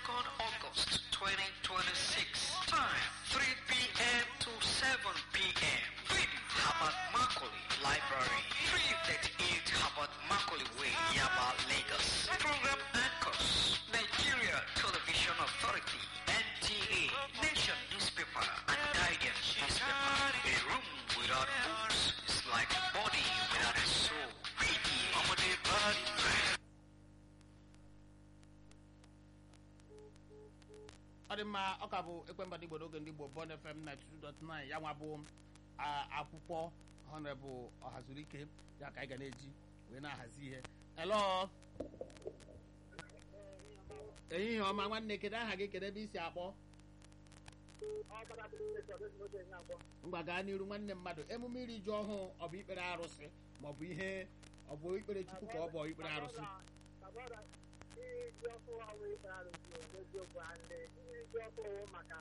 2nd August 2026. Time 3 p.m. to 7 p.m. Venue Habat Makoli Library 338 Habat Makoli Way, Yaba, Lagos. Program anchors Nigeria Television Authority, NTA, Nation Newspaper, and Guardian Newspaper. A room without books is like a body without a soul. Radio. Amade Body. ọ dị mma ọ ka bụ ekwemba ndị Igbo n'oge ndị Igbo Bond FM 92.9 ya nwa bụ a- akwụkwọ honorable ọhazurike ya ka anyị ga na-eji wee na-ahazi ihe elo ehihie ọma nwanne kedu aha gị kedu ebe isi akpọ ngwa gaa n'iru nwanne mmadụ emume iri ji ọhụụ ọ bụ ikpere arụsị ma ọ bụ ihe ọ bụ ikpere chukwu ka ọ bụ ikpere arụsị iji ọkụ ọwụ ikpe arụsị n'eziokwu anyị iji ọkụ ọwụ maka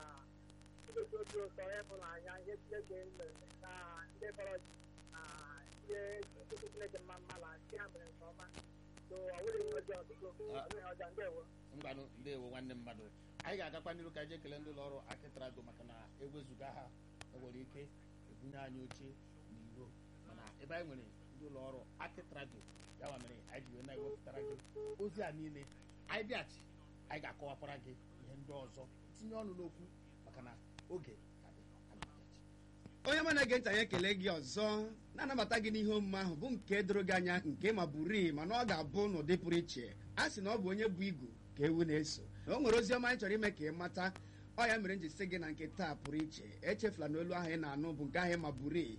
igosi obi ụtọ ịhụnanya ihe chineke mere na ndị kpọrọ ji na ihe chukwu chineke mma mma na ndị ha mere nke ọma so ọ wụrụ ihe ọjọọ biko ọ bụghị ọjọọ ndewo ngwanụ ndewo nwanne mmadụ anyị ga-agakwa n'iru ka anyị ekele ndị ụlọ ọrụ akịtrado maka na ewezuga ha enwere ike ebunye anyị oche n'iro mana ebe anyị nwere ndị ụlọ ọrụ akịtrado ya nwa mere anyị ji wee na-ewepụtara gị ozi a niile anyị bịachi anyị ga-akọwakwara gị ihe ndị ọzọ tinye ọnụ n'okwu maka na oge ka dị anyị bịachi onye ma na-ege ntị anyị ekele gị ọzọ na-anabata gị n'ihe omume ahụ bụ nke doro gị anya nke ma bụrii mana ọ ga-abụ n'ụdị pụrụ iche a sị na ọ bụ onye bụ igu ka ewu na-eso na o nwere ozi ọma anyị chọrọ ime ka ị mata ọ ya mere m ji sị gị na nke taa pụrụ iche echefula na olu ahụ ị na-anụ bụ nke ahụ ma bụrii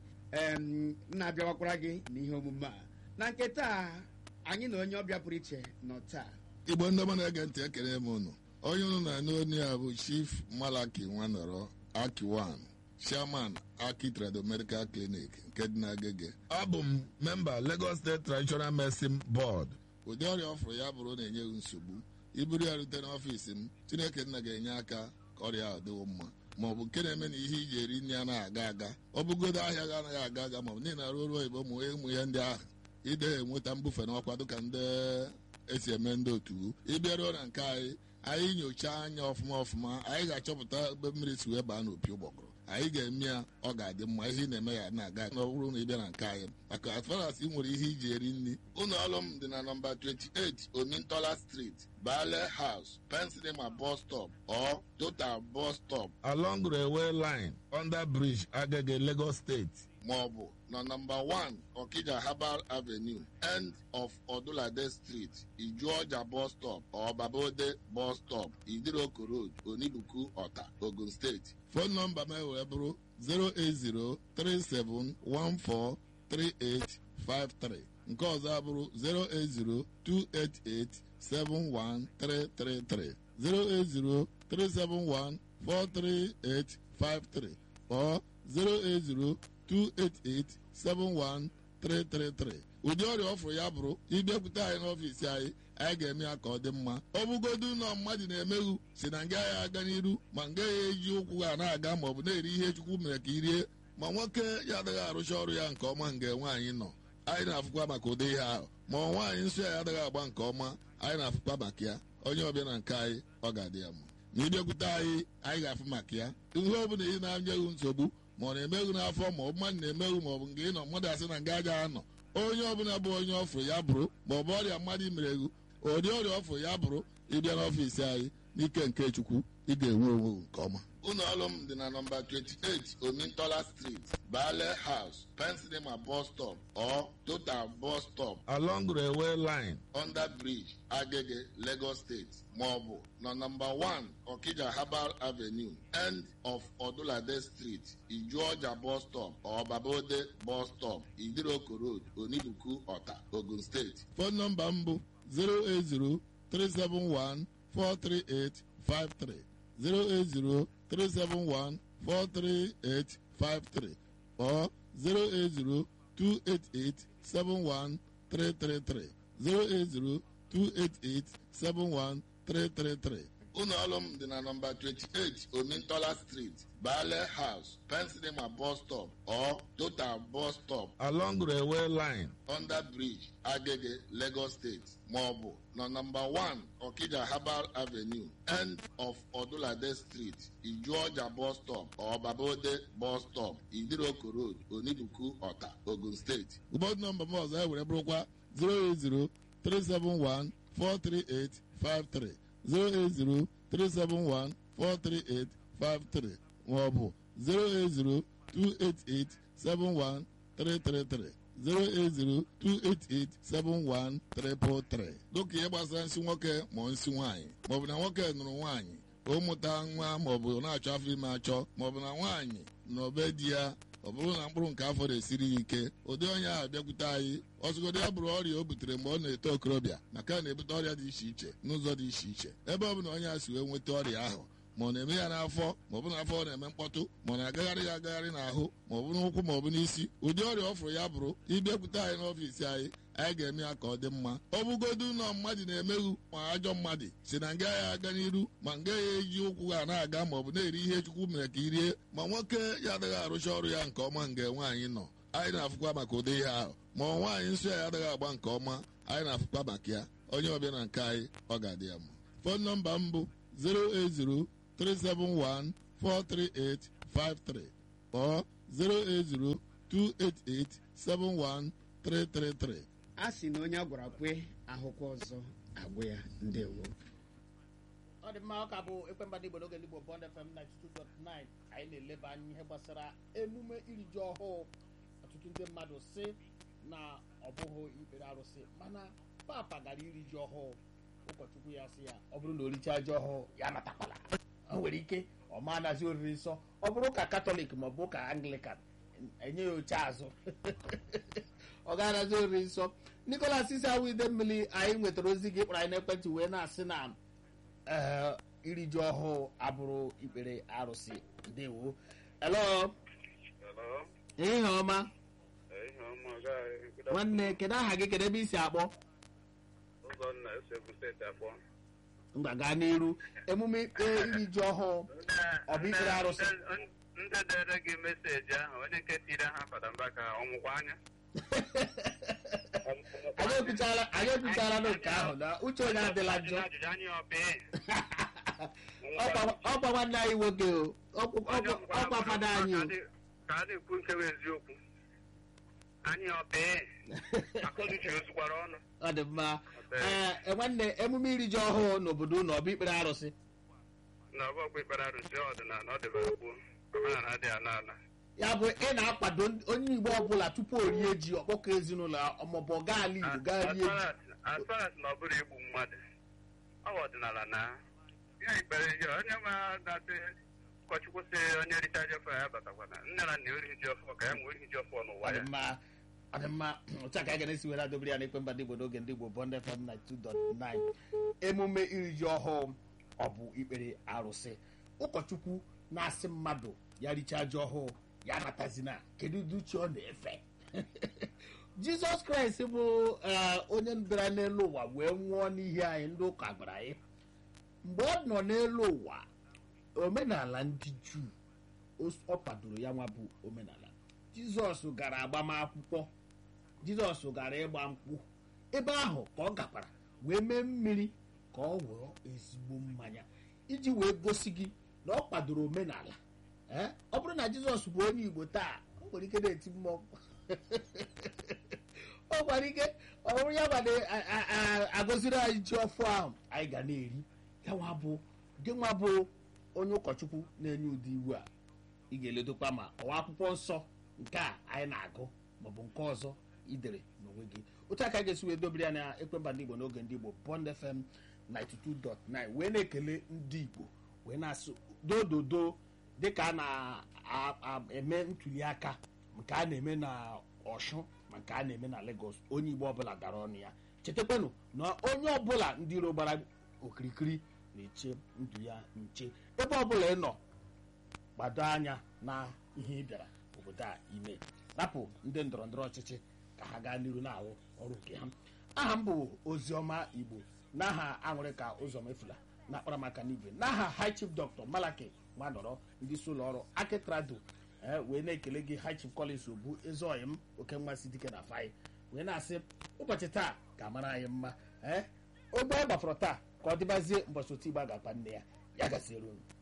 em na-abịawakwara gị n'ihe omume a na nke taa anyị na onye ọbịa pụrụ iche nọ taa igbo ndị ọma na-ege ntị ekele m unu onye unu na-anụ onye a bụ chief malaki nwanọrọ akiwan chairman aki trado medical clinic nke dị n'agege abụ m memba lagos state traditional medicine board ụdị ọrịa ọ fụrụ ya bụrụ na-enye gị nsogbu iburu ya rute n'ọfiisi m chineke nna ga-enye aka ka ọrịa ahụ dịwo mma ma ọ bụ nke na-eme na ihe iji eri nri anaghị aga aga ọ bụgodo ahịa gị anaghị aga aga ma ọ bụ n'ihi na arụ ọrụ oyibo ụmụ ụmụ ihe ndị ahụ ide enweta mbufe n'ọkwa dịka ndị esi eme ndị otu ịbịaruo na nke anyị anyị nyochaa anya ọfụma ọfụma anyị ga-achọpụta ebe mmiri si wee baa n'opi ụgbọgụrụ anyị ga-eme ya ọ ga-adị mma ihe ị na-eme ya na-aga na ọ bụrụ na ị bịa na nke anyị maka as far as ị nwere ihe iji eri nri ụlọ ọrụ m dị na nọmba 28 omintola street bale house pensinema bus stop or total bus stop along railway line under bridge agege lagos state ma ọ bụ na nọmba 1 Okija Herbal Avenue end of Odulade Street Ijuọja bus stop or Babode bus stop Idiroko Road Onibuku Ọta Ogun State fon nọmba m wee bụrụ 08037143853 nke ọzọ abụrụ 08028871333 08037143853 or 080 288-71333 ụdị ọrịa ọ fụrụ ya bụrụ ịbịakwute anyị n'ọfiisi anyị anyị ga-eme ya ka ọ dị mma ọ bụgodu ụlọ mmadụ na-emeghu si na nga ya aga n'iru ma nga ya eji ụkwụ ha na-aga ma ọ bụ na-eri ihe chukwu mere ka irie ma nwoke ya adịghị arụcha ọrụ ya nke ọma nga nwaanyị nọ anyị na-afụkwa maka ụdị ihe ahụ ma ọ nwaanyị nsọ ya adịghị agba nke ọma anyị na-afụkwa maka ya onye ọbịa na nke anyị ọ ga-adị ya mma na ịbịakwute anyị anyị ga-afụ maka ya ihe ọ bụla ị na-anyeghị nsogbu ma ọ na-emeghu n'afọ ma ọ bụ mmadụ na-emeghu ma ọ bụ nke ị nọ mmadụ asị na nga aja anọ onye ọbụla bụ onye ọfụ ya bụrụ ma ọ bụ ọrịa mmadụ imereghu ụdị ọrịa ọfụ ya bụrụ ịbịa n'ọfiisi anyị n'ike nke chukwu ị ga-enwe onwe nke ọma ụlọ ọrụ m dị na nọmba 28 omintola street bale house pensinema bus stop or total bus stop along railway line under bridge agege lagos state ma ọ bụ na nọmba 1 okija herbal avenue end of odulade street ijuọja bus stop or babode bus stop idiroko road onibuku ọta ogun steeti fon nọmba m bụ 080 371 43853 08037143853 or 08028871333 08028871333 ụlọ ọrụ m dị na nọmba 28 omintola street bale house pensinema bus stop or total bus stop along railway line under bridge agege lagos state maọbụ na nọmba 1 okija herbal avenue end of odulade street ijuọja bus stop or babode bus stop idiroko road onibuku ọta ogun steeti ụbọdụ nọmba m ọzọ e were bụrụkwa 080 371 43853 08037143853 maọbụ 08028871333 08028871333 dịka ihe gbasara nsị nwoke ma nsị nwaanyị maọbụ na nwoke nụrụ nwaanyị ka o mụta nwa maọbụ na-achọ afọ ime achọ maọbụ na nwaanyị na obe di ya ọ bụrụ na mkpụrụ nke afọ na-esiri ya ike ụdị onye ahụ bịakwute anyị ọsụgodo ya bụrụ ọrịa o butere mgbe ọ na-eto okorobịa maka na na-ebute ọrịa dị iche iche n'ụzọ dị iche iche ebe ọ bụla onye a si wee nweta ọrịa ahụ ma ọ na-eme ya n'afọ ma ọ bụ n'afọ ọ na-eme mkpọtụ ma ọ na-agagharị ya agagharị n'ahụ ma ọ bụ n'ụkwụ ma ọ bụ n'isi ụdị ọrịa ọ fụrụ ya bụrụ ịbịakwute anyị n'ọfiisi anyị anyị ga-eme ya ka ọ dị mma ọ bụgodu ụlọ mmadụ na-emeghu ma ajọ mmadụ si na nga ya aga n'iru ma nga ya eji ụkwụ ha na-aga ma ọ bụ na-eri ihe chukwu mere ka irie ma nwoke ya adịghị arụcha ọrụ ya nke ọma nga nwaanyị nọ anyị na-afụkwa maka ụdị ihe ahụ ma ọ nwaanyị nsọ ya adịghị agba nke ọma anyị na-afụkwa maka ya onye ọbịa na nke anyị ọ ga-adị ya mma fon nọmba m bụ 080 371 43853 or 080 288 71333 a sị na onye a gwara kwe ahụkwa ọzọ agwụ ya ndewo ọ dị mma ọ ka bụ ekwemba ndị igbo n'oge ndị igbo bond fm 92.9 anyị na-eleba anya ihe gbasara emume iri ji ọhụụ ọtụtụ ndị mmadụ si na ọ bụghị ikpere arụsị mana papa gara iri ji ọhụụ ụkọchukwu ya sị ya ọ bụrụ na o richaa ji ọhụụ ya natakwala o nwere ike ọ ma anazi oriri nsọ ọ bụrụ ka katọlik ma ọ bụ ka anglikan enye ya oche azụ ọ ga-anazi oriri nsọ nikolas isi awụ ide mmiri anyị nwetara ozi gị kpọrọ anyị n'ekwentị wee na-asị na ee iri ji ọhụụ abụrụ ikpere arụsị ndewo elo Hello. ihe ọma Ihe ọma gaghị good nwanne kedu aha gị kedu ebe isi akpọ ụzọ nna esi egwu steeti akpọ. mgba gaa n'iru emume ikpe iri ji ọhụụ Ọ bụ ikpere arụsị? Ndị dere gị meseji ahụ onye nke tiri ha fada mbaka ọnwụkwa anya. anyị ekwuchala anyị ekwuchala n'oke ahụ na uche onye adịla njọ Ajụjụ anyị ọbị. Ọkwa- ọkwa nwanne anyị nwoke o Ọkwa- ọkwa- ọkwa fada anyị o Ka a na-ekwu nke bụ eziokwu. Anyị ọbị. Akọnuche ozukwara ọnụ. ọ dị mma ee nwanne emume iri ji ọhụụ n'obodo unu ọ bụ ikpere arụsị Na ọ bụ ọkwa ikpere arụsị ọdịnala ọ dịbara gboo. Omenala adịghị ala ala. ya bụ ị na-akwado ndị- onye igbo ọbụla tupu o rie ji ọkpọkọ ezinụlọ ya maọbụ ọ gaa ala igbo gaa rie ji as far as na ọ bụrụ igbu mmadụ ọ bụ ọdịnala na ihe ikpere ihe onye ma na-asị ụkọchukwu sị onye richa ji ọfọ ya batakwana nne na nna orihi ji ọfọ ka ya nwee orihi ji ọfọ n'ụwa ọ dị ya mma ọ dị mma otu a ka anyị ga-esi were adobere ya n'ekwe mba ndị igbo n'oge ndị igbo bond fm 92.9 emume iri ji ọhụụ ọ bụ ikpere arụsị ụkọchukwu na-asị mmadụ ya richaa ji ọhụụ ya natazina kedu ụdị uche ọ na-efe jizọs kraịst bụ ee, onye bịara n'elu ụwa wee nwụọ n'ihi anyị ndị ụka gwara anyị mgbe ọ nọ n'elu ụwa omenala ndị juu o- ọ kwadoro ya nwa bụ omenala jizọs gara agbamakwụkwọ jizọs gara ịgba nkwụ ebe ahụ ka ọ gakwara wee mee mmiri ka ọ wụọ ezigbo mmanya iji wee gosi gị na ọ kwadoro omenala Ee, ọ bụrụ na jizọs bụ onye igbo taa o nwere ike na-eti mmọnwụ ọ gwara ike ọ bụrụ ya gbada agọziri anyị ji ọfụ ahụ anyị ga na-eri ya nwa bụ gị nwa bụ onye ụkọchukwu na-enye ụdị iwu a ị ga-eledokwa ma ọwa akwụkwọ nsọ nke a anyị na-agụ maọbụ nke ọzọ idere n'onwe gị otu aka ga-esi wee dobere ya na ekwemba ndị igbo n'oge ndị igbo bond fm 92.9 wee na-ekele ndị igbo wee na-asụ dododo dịka a na-eme ntuli aka nke a na-eme na ọshụ ma nke a na-eme na Lagos onye igbo ọbụla dara ọnụ ya chetakwanụ na onye ọbụla ndị iro gbara okirikiri na-eche ndụ ya nche ebe ọbụla ị nọ gbado anya na ihe ị bịara obodo a ime rapụ ndị ndọrọ ndọrọ ọchịchị ka ha gaa n'iru na-arụ ọrụ nke ha aha m bụ oziọma igbo n'aha aṅụrị ka ụzọ mefula na akparamaka n'igwe n'aha high chief dr malaki nwanọrọ ndị isi ụlọ ọrụ akitrado ee wee na-ekele gị high chief collins obu ezeoyi m oke mmasị dike na fai wee na-asị ụbọchị taa ga-amara anyị mma ee ogbe a gbafọrọ taa ka ọ dịbazie mbọchị otu igbe a ga-akpa nne ya ya gaziere unu